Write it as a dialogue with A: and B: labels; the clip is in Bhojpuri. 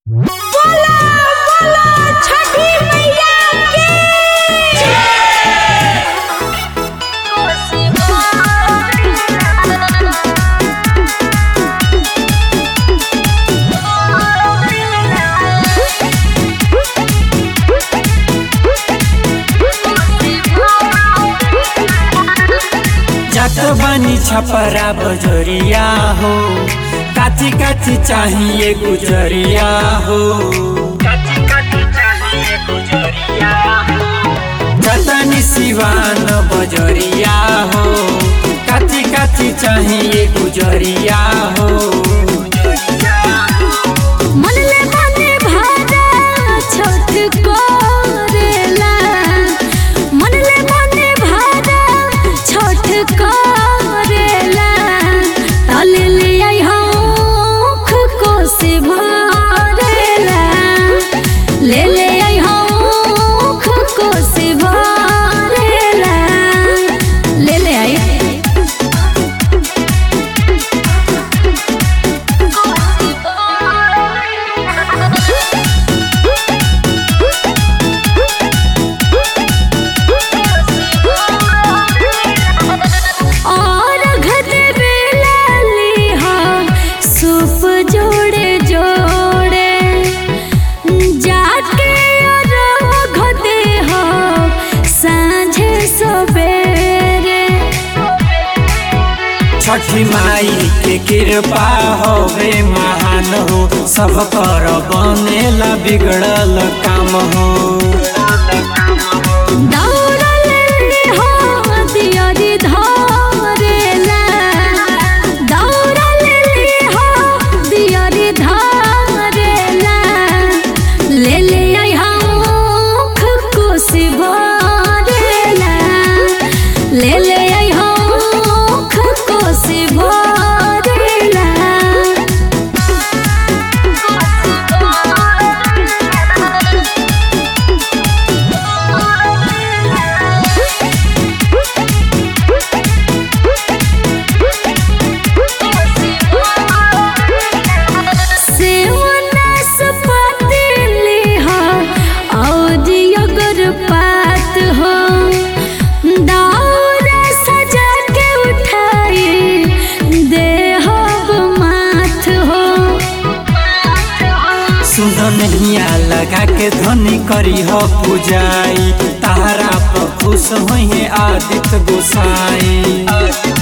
A: बोला बोला छठी मैया की
B: जात बानी छपरा बजरिया हो काची काची चाहिए गुजरिया हो जतनी सिवान बजरिया हो काची काची चाहिए गुजरिया हो
A: मनले मने भादा छठ करेला मनले मने भादा छठ करेला तले ले आई हौख कोसी भरेला ले ले आई हौख कोसी भरेला ले ले आई और घटे बेला लिहा सूप जोड़े जोड़े जाके और घटे हो सांझे सवेरे
B: छठी माई के कृपा होवे महान हो सब कर बनेला बिगड़ल काम हो
A: दौड़ल हो दियरी धरेला दौड़ल हो दियरी धरेला ले ले आई हौख कोसी भरेला ले ले आई हौख कोसी भरेला सेवनस पतिली हो और अगर पात हो दौरा सजा के उठाई दे हो माथ हो
B: सुन नहिया लगा के ध्वनि करी हो पूजाई तारा पर खुश होइए आदित्य गोसाई